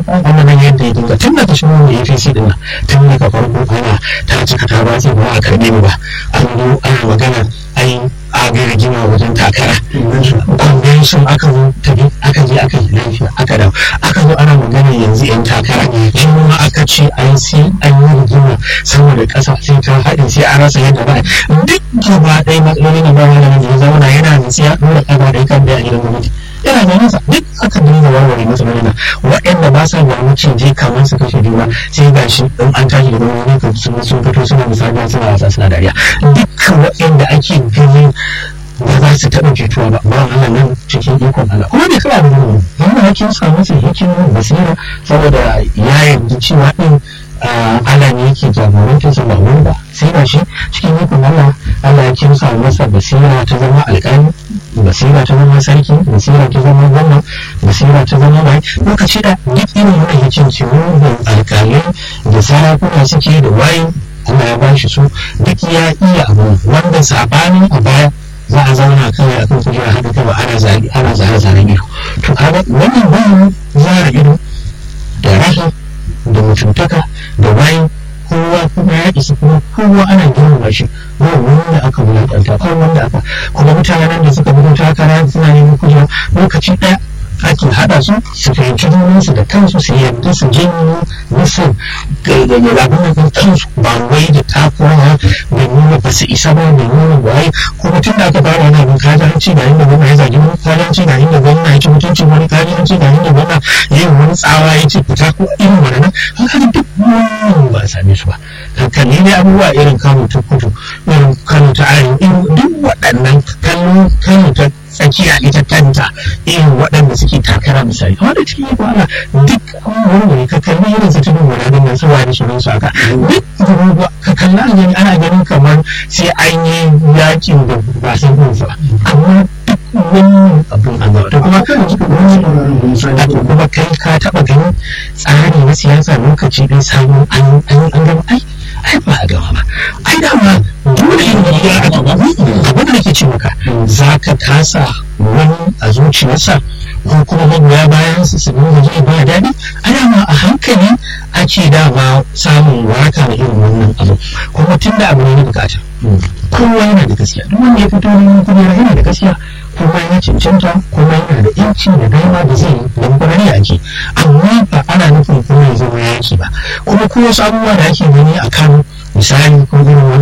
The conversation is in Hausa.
wannan nan yadda ya dinga tun daga shirin da APC din nan tun daga farko ana ta cika ta ba ba a karbe mu ba an zo ana magana ai a ga rigima wajen takara convention aka zo tafi aka je aka yi lafiya aka dawo aka zo ana magana yanzu yan takara shi ma aka ce an sai an yi rigima saboda ƙasa sai ta haɗe sai an rasa yadda ba duk gaba ɗaya matsalolin da ba malamin da ya zauna yana da siya ɗora ƙaba ɗaya kan da a gidan gwamnati yana da nasa duk aka dinga warware masa magana waɗanda ba sa da wucin je kamar su kashe juna sai ga shi in an tashi daga wani kan sun sun fito suna misali suna wasa suna dariya dukkan waɗanda ake ganin ba za su taɓa jituwa ba ba Allah nan cikin ikon Allah kuma bai kira da mu yana hakin samu sai hikimin basira saboda ya yarda cewa din Allah ne yake jagorantar sa ba wani ba sai ga shi cikin ikon Allah Allah ya kimsa masa basira ta zama alƙali basira ta zama sarki basira ta zama gwamna basira ta zama mai lokaci da duk irin wani yacin ciwo da alƙalai da sarakuna suke da wayin Allah ya bashi su duk ya iya abu wanda sabanin a baya za a zauna kawai a kan kujera haɗu kawai ana zari ana zare zaren ido to kaga wannan bayan zara ido da rahi da mutuntaka da wayin kowa kuma ya isa kuma kowa ana girmama shi ba wanda aka wulaƙanta ba wanda aka kuma mutanen da suka fito takara suna neman kujera lokaci ɗaya ake haɗa su su fahimci junansu da kansu su yarda su janyo musu abin da kansu ba wai da takura da nuna ba su isa ba da nuna waye kuma tun da aka fara wani abin kaji an ci ga inda gwamna ya zagi wani kaji an ci ga inda gwamna ya ci mutuncin wani kaji an ci ga inda gwamna ya yi wani tsawa ya ce fita ko irin wani nan haka duk wannan ba a same su ba kalli ne abubuwa irin kano ta kudu irin kano ta arewa irin duk waɗannan kano kano ta tsakiya ita kanta irin waɗanda suke takara misali amma da cikin iko Allah duk wani ka kalli irin su tudun wadanin nan saboda da shirin su aka duk abubuwa ka kalli an gani ana ganin kamar sai an yi yakin da ba san kunsa amma duk wannan abun an gaba kuma kuma kai ka taɓa ganin tsari na siyasa lokaci ɗin samun an gama ai ai ba a gama ba ai dama dole yin ya a gaba abin da nake ce maka za ka kasa wani a zuciyarsa ko kuma magoya bayan su su nuna zai ba daɗi ai dama a hankali ake dama samun waraka da irin wannan abu kuma tun da abu ne na bukata kowa yana da gaskiya duk wanda ya fito neman kujera yana da gaskiya kuma ya cancanta kuma yana da yanci da dama da zai don kwararre ake amma ba ana nufin kuma ya zama yaki ba kuma ko wasu abubuwa da ake gani a kan misali ko irin